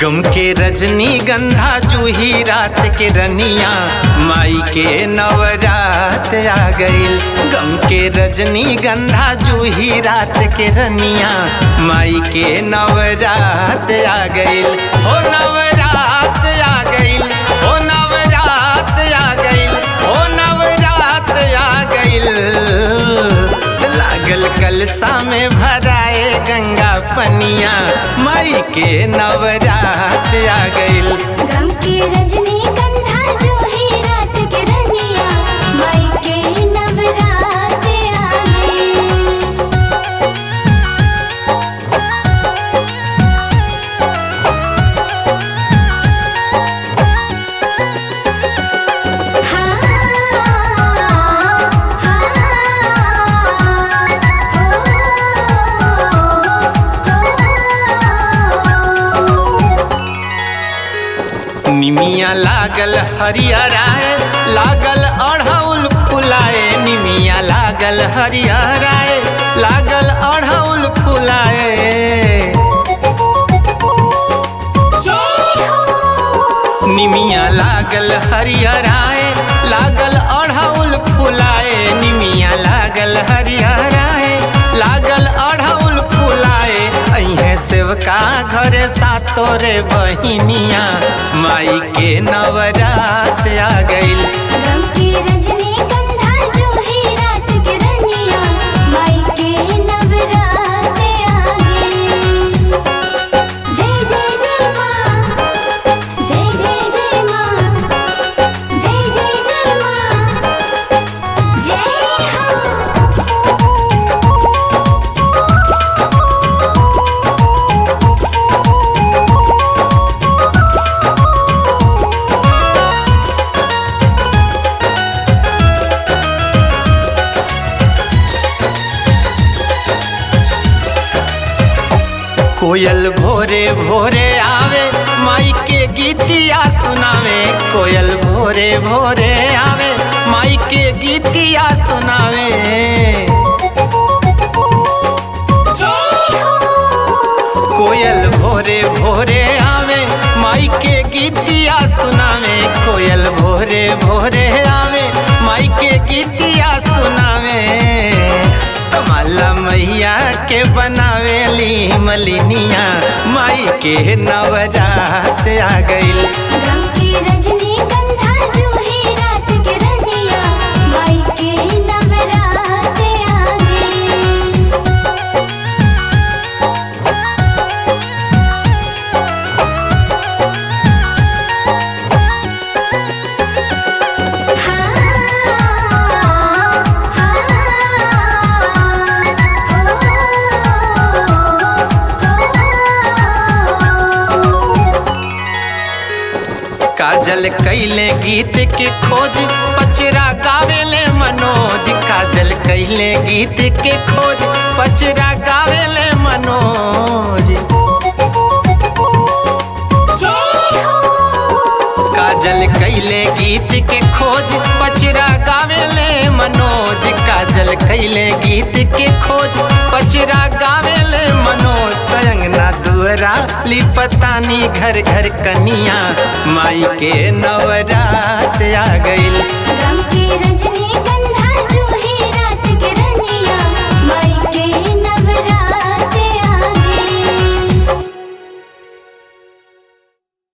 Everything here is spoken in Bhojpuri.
गम के रजनी गंधा जूही रात के रनिया माई के नवरात आ गईल गम के रजनी गंधा जूही रात के रनिया माई के नवरात आ गईल हो नवरात आ गईल हो नवरात आ गईल हो नवरात आ गईल लागल कलसा में भराए गंगा पनिया माई के नवरात आ गईल गम की रजनी गंधा जो ही रात के रनिया माई के नवरात आ गए निमिया लागल हरियराए लागल अढ़ौल फुलाए निमिया लागल हरियराए लागल अढ़ौल फुलाए जय हो निमिया लागल हरियराए लागल अढ़ौल फुलाए निमिया लागल हरियराए लागल अढ़ौल फुलाए अहे सेवका घर सातोरे बहिनिया माई के नवरात आ गईल गम की रजनी गंधा जो ही रात के रनिया माई के नवरात आ गए जय जय जय माँ जय जय जय माँ जय जय जय माँ जय हो कोयल भोरे भोरे आवे माई के गीतिया सुनावे कोयल भोरे भोरे आवे माई के गीतिया सुनावे जय हो कोयल भोरे भोरे आवे माई के गीतिया सुनावे कोयल भोरे भोरे आवे माई के गीतिया सुनावे कमला मैया के बनावेली मलिनिया माई के नवरात आ गईल गम की रजनी गंधा जो ही रात के रनिया माई के नवरात आ गए काजल कैले गीत के खोज पचरा गावेले मनोज काजल कैले गीत के खोज पचरा गावेले मनोज जय हो काजल कैले गीत के खोज पचरा गावेले मनोज काजल कैले गीत के खोज पचरा गावेले मनोज तयंगना दुअरा लिपतानी घर घर कनिया माई के नवरात आ गईल